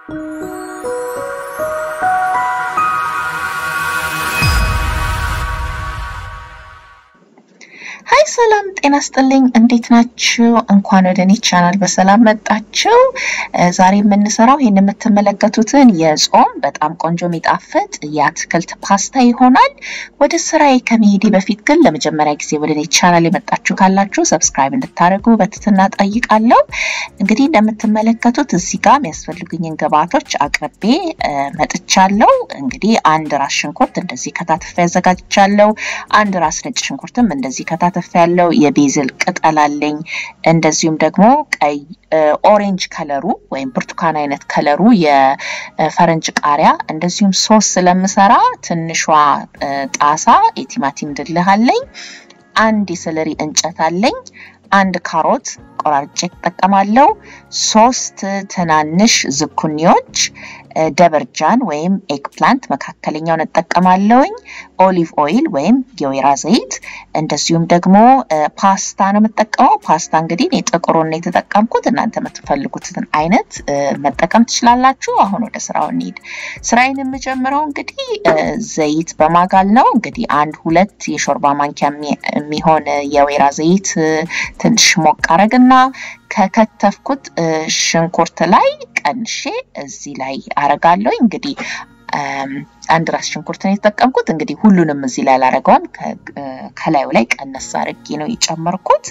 ሀይ ሰላም ጤና ስጥልኝ። እንዴት ናችሁ? እንኳን ወደ እኔ ቻናል በሰላም መጣችሁ። ዛሬ የምንሰራው ይህን የምትመለከቱትን የጾም በጣም ቆንጆ የሚጣፍጥ የአትክልት ፓስታ ይሆናል። ወደ ስራዬ ከመሄዴ በፊት ግን ለመጀመሪያ ጊዜ ወደ እኔ ቻናል የመጣችሁ ካላችሁ ሰብስክራይብ እንድታደርጉ በትህትና ጠይቃለሁ። እንግዲህ እንደምትመለከቱት እዚህ ጋር የሚያስፈልጉኝን ግብአቶች አቅርቤ መጥቻለሁ። እንግዲህ አንድ ራስ ሽንኩርት እንደዚህ ከታትፌ አዘጋጅቻለሁ። አንድ ራስ ነጭ ሽንኩርትም እንደዚህ ከታተፍ ያለው የቤዝል ቅጠል አለኝ። እንደዚሁም ደግሞ ቀይ ኦሬንጅ ከለሩ ወይም ብርቱካን አይነት ከለሩ የፈረንጅ ቃሪያ፣ እንደዚሁም ሶስ ስለምሰራ ትንሿ ጣሳ የቲማቲም ድልህ አለኝ። አንድ የሰለሪ እንጨት አለኝ። አንድ ካሮት ቆራርጬ እጠቀማለሁ። ሶስት ትናንሽ ዝኩኒዎች ደበርጃን ወይም ኤግ ፕላንት መካከለኛውን እጠቀማለሁኝ። ኦሊቭ ኦይል ወይም የወይራ ዘይት፣ እንደዚሁም ደግሞ ፓስታ ነው የምጠቀመው። ፓስታ እንግዲህ እኔ ጥቁሩን ነው የተጠቀምኩት። እናንተ የምትፈልጉትን አይነት መጠቀም ትችላላችሁ። አሁን ወደ ስራው እንሂድ። ስራዬን የምጀምረው እንግዲህ ዘይት በማጋል ነው። እንግዲህ አንድ ሁለት የሾርባ ማንኪያ የሚሆን የወይራ ዘይት ትንሽ ሞቅ አረግና ከከተፍኩት ሽንኩርት ላይ ቀንሼ እዚህ ላይ አረጋለሁ። እንግዲህ አንድ ራስ ሽንኩርት ነው የተጠቀምኩት። እንግዲህ ሁሉንም እዚህ ላይ አላረገውም። ከላዩ ላይ ቀነስ አርጌ ነው የጨመርኩት።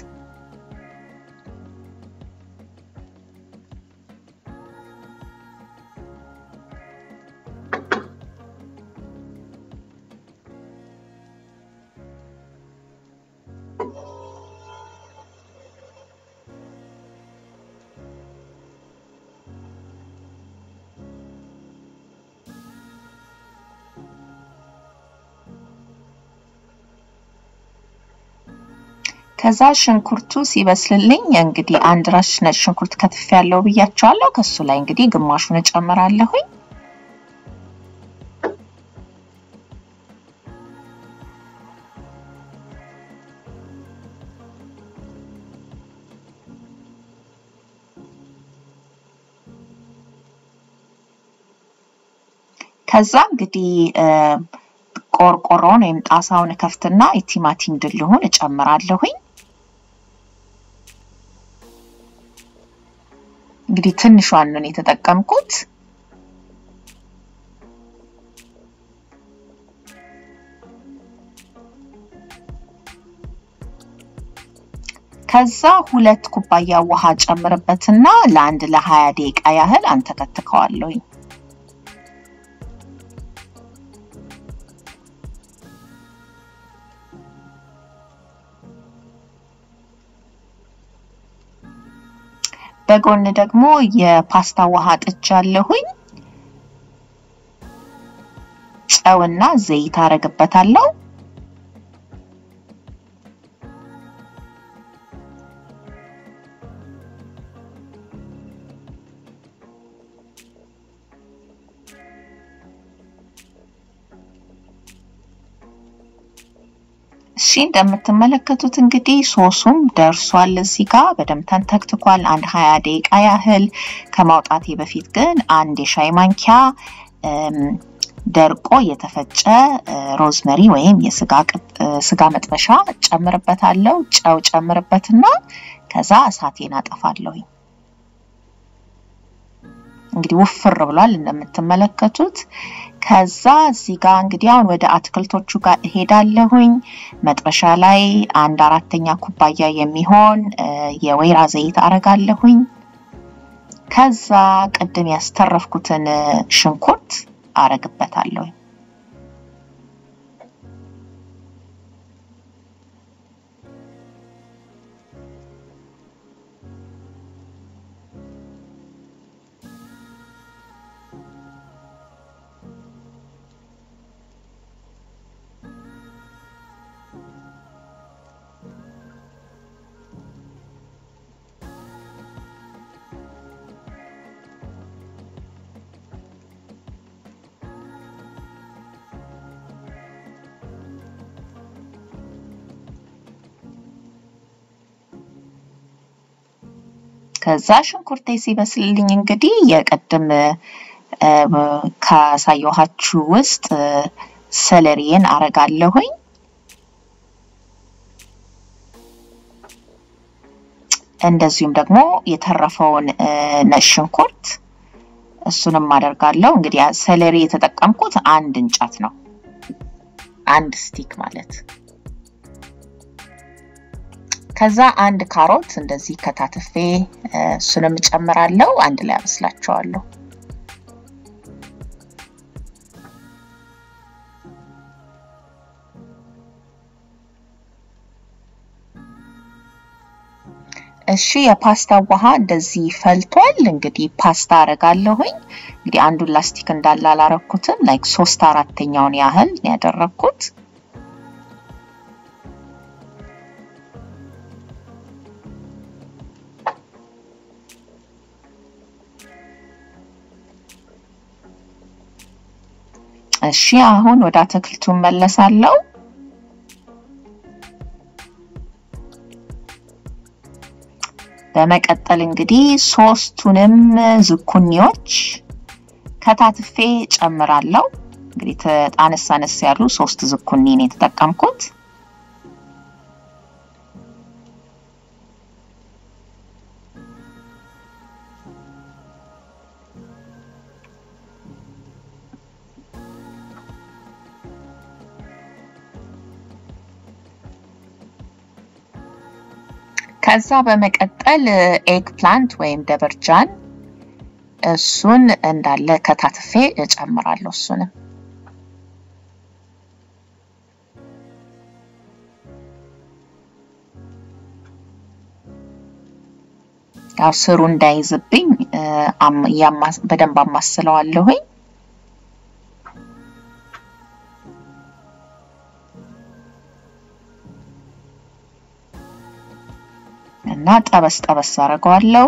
ከዛ ሽንኩርቱ ሲበስልልኝ እንግዲህ አንድ ራስ ነጭ ሽንኩርት ከትፍ ያለው ብያቸዋለሁ። ከሱ ላይ እንግዲህ ግማሹን እጨምራለሁኝ። ከዛ እንግዲህ ቆርቆሮውን ወይም ጣሳውን ከፍትና የቲማቲም ድልሁን እጨምራለሁኝ። እንግዲህ ትንሿን ነው የተጠቀምኩት። ከዛ ሁለት ኩባያ ውሃ ጨምርበትና ለአንድ ለሀያ ደቂቃ ያህል አንተከትከዋለሁኝ። በጎን ደግሞ የፓስታ ውሃ ጥጃለሁኝ። ጨውና ዘይት አረግበታለሁ። እሺ እንደምትመለከቱት እንግዲህ ሶሱም ደርሷል። እዚህ ጋር በደንብ ተንተክትኳል። አንድ ሀያ ደቂቃ ያህል ከማውጣቴ በፊት ግን አንድ የሻይ ማንኪያ ደርቆ የተፈጨ ሮዝመሪ ወይም የስጋ መጥበሻ ጨምርበታለሁ። ጨው ጨምርበትና ከዛ እሳቴን አጠፋለሁኝ። እንግዲህ ውፍር ብሏል እንደምትመለከቱት። ከዛ እዚህ ጋር እንግዲህ አሁን ወደ አትክልቶቹ ጋር እሄዳለሁኝ። መጥበሻ ላይ አንድ አራተኛ ኩባያ የሚሆን የወይራ ዘይት አረጋለሁኝ። ከዛ ቅድም ያስተረፍኩትን ሽንኩርት አረግበታለሁኝ። ከዛ ሽንኩርቴ ሲበስልልኝ እንግዲህ የቅድም ካሳየኋችሁ ውስጥ ሰለሪን አረጋለሁኝ። እንደዚሁም ደግሞ የተረፈውን ነጭ ሽንኩርት እሱንም አደርጋለሁ። እንግዲህ ሰለሪ የተጠቀምኩት አንድ እንጨት ነው፣ አንድ ስቲክ ማለት። ከዛ አንድ ካሮት እንደዚህ ከታትፌ እሱንም እጨምራለሁ። አንድ ላይ አበስላቸዋለሁ። እሺ የፓስታ ውሃ እንደዚህ ፈልቷል። እንግዲህ ፓስታ አረጋለሁኝ። እንግዲህ አንዱን ላስቲክ እንዳለ አላረኩትም። ላይክ ሶስት አራተኛውን ያህል ያደረግኩት። እሺ አሁን ወደ አትክልቱ መለሳለሁ። በመቀጠል እንግዲህ ሶስቱንም ዝኩኒዎች ከታትፌ ጨምራለሁ። እንግዲህ አነስ አነስ ያሉ ሶስት ዝኩኒ ነው የተጠቀምኩት። ከዛ በመቀጠል ኤግ ፕላንት ወይም ደበርጃን እሱን እንዳለ ከታትፌ እጨምራለሁ። እሱንም ያው ስሩ እንዳይዝብኝ በደንብ አማስለዋለሁኝ። እና ጠበስ ጠበስ አደርገዋለሁ።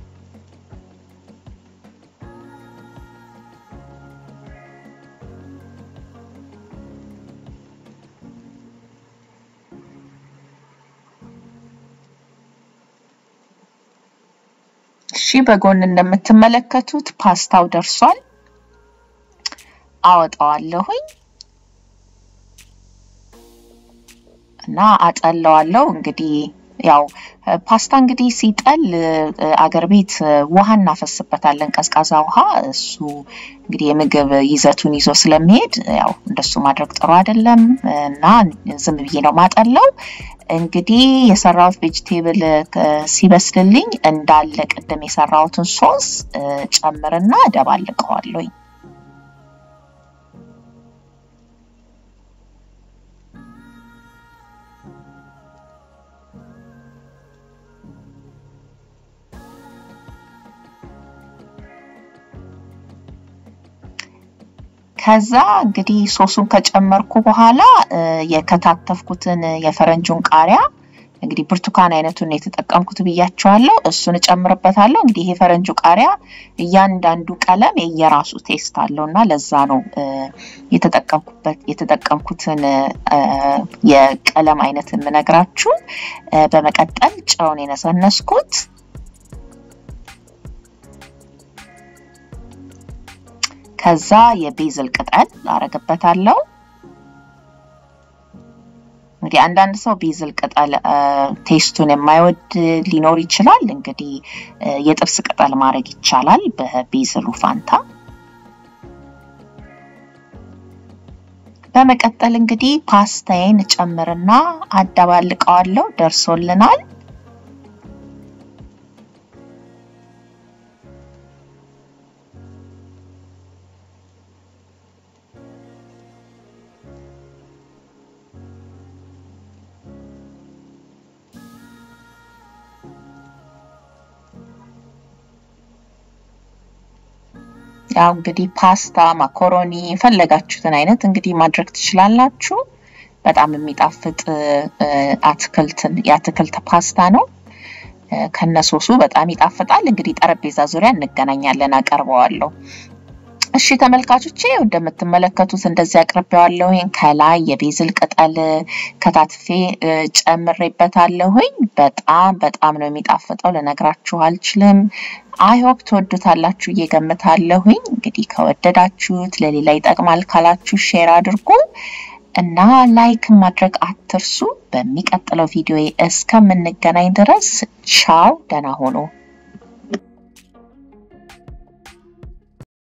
እሺ በጎን እንደምትመለከቱት ፓስታው ደርሷል። አወጣዋለሁኝ እና አጠለዋለሁ እንግዲህ ያው ፓስታ እንግዲህ ሲጠል አገር ቤት ውሃ እናፈስበታለን፣ ቀዝቃዛ ውሃ። እሱ እንግዲህ የምግብ ይዘቱን ይዞ ስለሚሄድ ያው እንደሱ ማድረግ ጥሩ አይደለም እና ዝም ብዬ ነው ማጠለው። እንግዲህ የሰራሁት ቬጅቴብል ሲበስልልኝ እንዳለ ቅድም የሰራሁትን ሶስ ጨምርና ደባልቀዋለሁኝ። ከዛ እንግዲህ ሶሱን ከጨመርኩ በኋላ የከታተፍኩትን የፈረንጁን ቃሪያ እንግዲህ ብርቱካን አይነቱን የተጠቀምኩት ብያቸዋለሁ። እሱን እጨምርበታለሁ። እንግዲህ ይሄ ፈረንጁ ቃሪያ እያንዳንዱ ቀለም የየራሱ ቴስት አለው እና ለዛ ነው የተጠቀምኩበት የተጠቀምኩትን የቀለም አይነት የምነግራችሁ። በመቀጠል ጨውን የነሰነስኩት ከዛ የቤዝል ቅጠል አረግበታለሁ። እንግዲህ አንዳንድ ሰው ቤዝል ቅጠል ቴስቱን የማይወድ ሊኖር ይችላል። እንግዲህ የጥብስ ቅጠል ማድረግ ይቻላል በቤዝሉ ፋንታ። በመቀጠል እንግዲህ ፓስታዬን ጨምርና አደባልቀዋለሁ። ደርሶልናል። ያው እንግዲህ ፓስታ፣ ማኮሮኒ የፈለጋችሁትን አይነት እንግዲህ ማድረግ ትችላላችሁ። በጣም የሚጣፍጥ አትክልትን የአትክልት ፓስታ ነው። ከነሶሱ በጣም ይጣፍጣል። እንግዲህ ጠረጴዛ ዙሪያ እንገናኛለን፣ አቀርበዋለሁ። እሺ ተመልካቾቼ እንደምትመለከቱት እንደዚህ አቅርቤዋለሁኝ። ከላይ የቤዝል ቅጠል ከታትፌ ጨምሬበታለሁኝ። በጣም በጣም ነው የሚጣፍጠው፣ ልነግራችሁ አልችልም። አይሆፕ ትወዱታላችሁ እየገምታለሁኝ። እንግዲህ ከወደዳችሁት ለሌላ ይጠቅማል ካላችሁ ሼር አድርጉ እና ላይክ ማድረግ አትርሱ። በሚቀጥለው ቪዲዮ እስከምንገናኝ ድረስ ቻው፣ ደህና ሆኖ